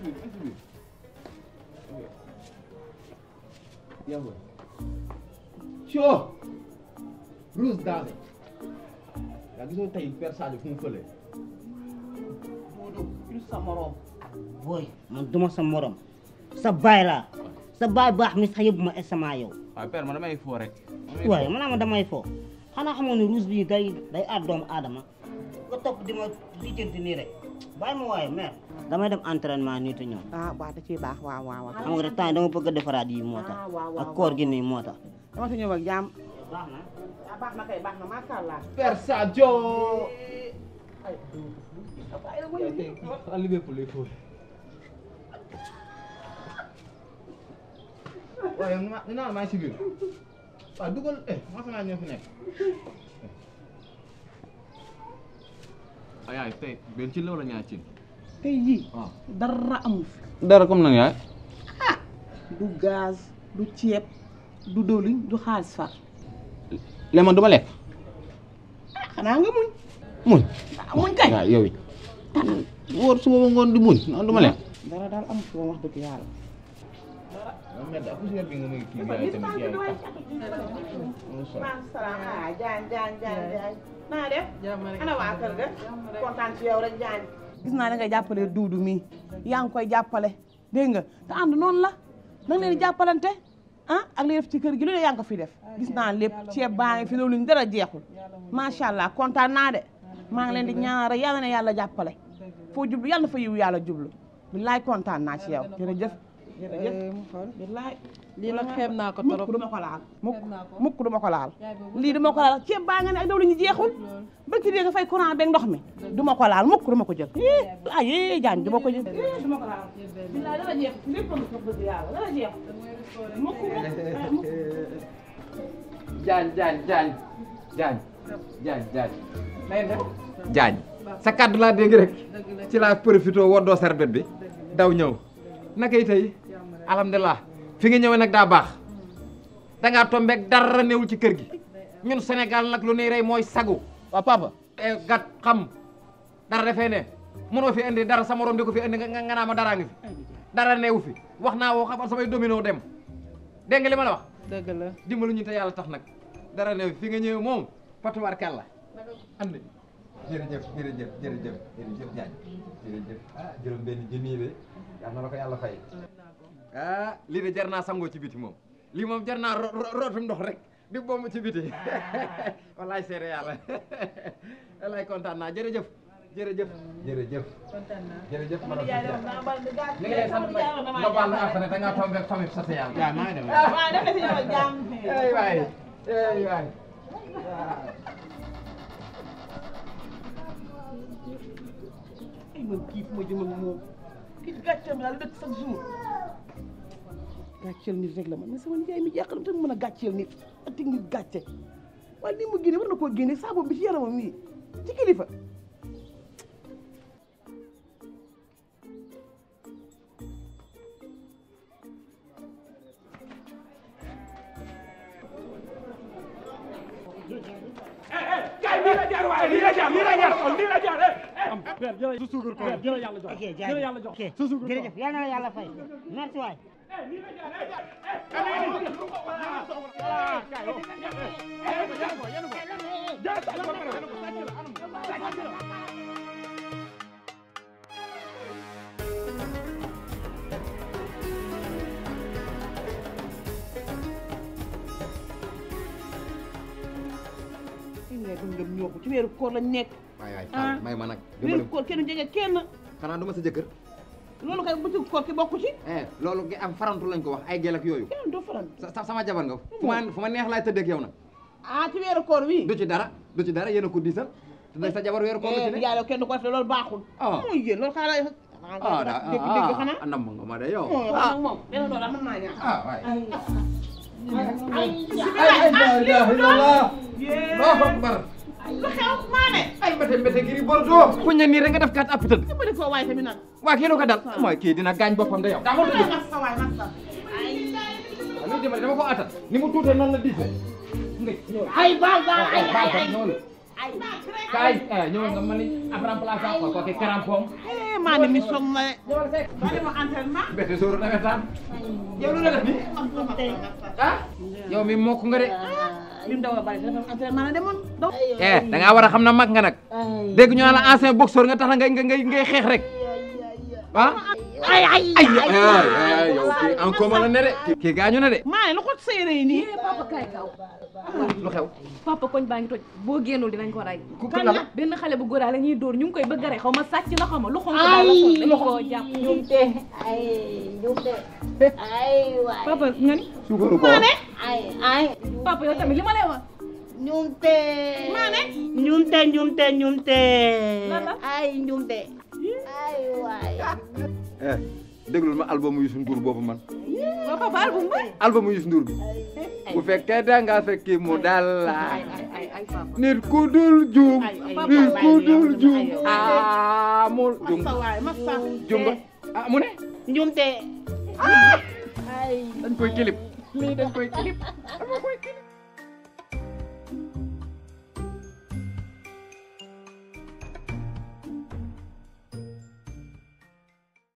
Yàlla coo Rose daane yaa gisoo tey Père Sadio fu mu fële Modou il sa morom booy man duma sa morom sa baay laa sa baay baax mi sax yóbbu ma SMA yow waaw Père man damay foo rek waaye man ma damay fo xanaa xamoon ne rouge bi day day aar doomu aadama nga topp di ma lijjanti nii rek bàyyi ma waaye mère damay dem entraînement nii te ñëw ah waaw da ciy baax waaw waaw waaw. xam nga rek temps yi dama bëgg a defaraat yi moo tax ah waaw ak waaw koor gi nii moo tax dama si ñëw ak jàmm. baax na ah baax na kay baax na macha allah. Père Sadio waaye ma nee naa la maa ngi si biir waaw dugal eh maa naa ñoo fi nekk ay ay tey benn ci la wala ñaar ci tey jii waaw dara amu fi. dara comme nag yaay du gaz du ceeb du dëwlin du xaalis far. léegi man du ma lekk ah xanaa nga muñ. muñ ah muñ kay. waaw yow it wóor suba ba ngoon di muñ man du ma lekk dara daal amu fi ba wax dëgg yàlla. moom mais daal poussière bi nga may kii yaay tamit yaay tax salaam ah Jaañ Jaañ Jaañ Jaañ naa def. ana waa kër ga. kontaan ci yow rek Jaañ. gis naa da ngay jàppale duudu mi yaa ngi koy jàppale dégg nga te ànd noonu la da nga leen di jàppalante ah ak li def ci kër gi lu ne yaa ngi ko fi def gis naa lépp ceeb baa ngi fi loolu ñu dara jeexul macha allah kontaan naa de maa ngi leen di ñaanal rek yàlla na yàlla jàppale foo jublu yàlla na fa yiw yàlla jublu billaay kontaan naa ci yow jërëjëf jërëjëf billaay lii nag xeeb naa ko mukk trop duma ko laal mukk Xeeb naa ko. mukk duma ko laal lii duma ko laal ceeb baa nga ne ak dawlu ñu jeexul ba ci dee nga fay courant beeg ndox mi duma ko laal mukk duma ko jël ay yee jaan duma ko jël duma ko laal billaay dara jeex lépp lu ko bëgg yàlla dara jeex mukk mukk jaañ jaañ jaañ jaañ jaañ jaañ nay def jaañ sa kàddu laa dégg rek ci laa profité woddoo sarbet bi daw ñëw naka yi tey alhamdulilah fi nga ñëwee nag daa baax dangaa tombeeg dara newul ci kër gi ñun Sénégal nag lu nuy rey mooy sagu waaw papa e gat xam dara defee ne mënoo fi indi dara sa morom di ko fi indi nga nga naa ma daraa ngi fi dara neewu fi wax naa woo xabar samay domino dem dégg nga li ma la wax dëgg la dimbalu ñu te yàlla tax nag dara ne fi nga ñëw moom patuwaar kàlla andi jërëjëf jërëjëf jërëjëf jërëjëf Diagne jërëjëf ah juróom benn junni de yal na la ko yàlla fay ah lii de jar naa sangoo ci biti moom lii moom jar naa ro- ro- rootum ndox rek di bomb ci biti wallaay seere yàlla wallaay kontaan naa jërëjëf jërëjëf jërëjëf kontaan naa jërëjëf madame li nga lay sant nag nga baal na àq ne da ngaa tombé famille social waaw maa ngi dem waaw def na si ñëw jàmm ay waay ay waay ay man kii fu ma jëm ak moom kii gàcceem laa lu dëkk chaque jour gàcceel nit rek la man mais sama nijaay mi jàqal te mën a gàcceel nit ak teg nit gàcce waaye lii mu génne war na koo génne saabu bi ci yaramam nii ci kilifa ok jaajëf ok jërëjëf yal na la yàlla fay merci waay fi mu ne gëm ngëm ñoo ko ci weeru koor lañ nekk waay waay Ah. may ma nag weeru koor kenn jege kenn xanaa du ma sa jëkkër loolu kay bu ci koor ki bokku ci eh loolu gi am farantu lañ ko wax ay gel ak yooyu kenn doo faral sa sa- sama jabar nga fu ma fu ma neex laay tëddee ak yow nag ah ci weeru koor wi du ci dara du ci dara yéen a ko diisal te nag sa jabar weeru koor la ci ne yàlla kenn du ko def loolu baaxul Ah. mooy yéen loolu xanaa ah daa dégg dégg xanaa ah nam nga ma de yow moo wax nag moom benn loolu mën naa ñaax ah waay ay ay ay la ilaha illallah Allahu akbar lu xew maane ay mbete mbete giri bordeaux ku ñe nii rek nga def kat app tëdd dimbali ko waay tamit nag waa kii lu ko dal mooy kii dina gaañ boppam de yow daa ma tudd mas sa waay mas sa lu dimbali dama ko attan ni mu tuutee noonu la diisee nga ñëw ay baal baal ay baal ay noonu kaay eh ñëwal nga mën ni ab remplaçant ko kooku crampon eh maa ne mi som na de ba dema entraînement bete sóoru nawetaan yow lu la def ni ah yow mi mokk nga de lim daw a bari dafa entraînement la demoon daw eh da ngaa war a xam na mag nga nag dégg ñu naan la ancien boxeur nga tax na ngay ngay ngay xeex rek ah ay ay ay ay yow kii en commun la ne de kii gaañu na de maa ne lu ko séeré yi nii papa kaay kaw lu xew papa koñ baa ngi toj boo génnul dinañ ko rey ku kan la benn xale bu góor la ñuy dóor ñu ngi koy bëgg a rey xaw ma sàcc la xaw ma lu xonk daal la sol dañu koo jàpp njumte ay njumte ay waay papa nga ni suukaru ko ay ay papa yow tamit li ma lay wax njumte Maane? njumte njumte njumte Lan la? ay njumte ay waay eh déglul ma album Youssou Ndour boobu man waaw papa album ba album Youssou Ndour bi bu fekkee da nga fekki mu dal la ay ay ay papa nit ku dul juum ay nit ku dul ay juum ay amul juum sa waay ma sa juum nga ah mu ne njumte ay dañ koy kilip lii dañ koy kilip dañ koy kilip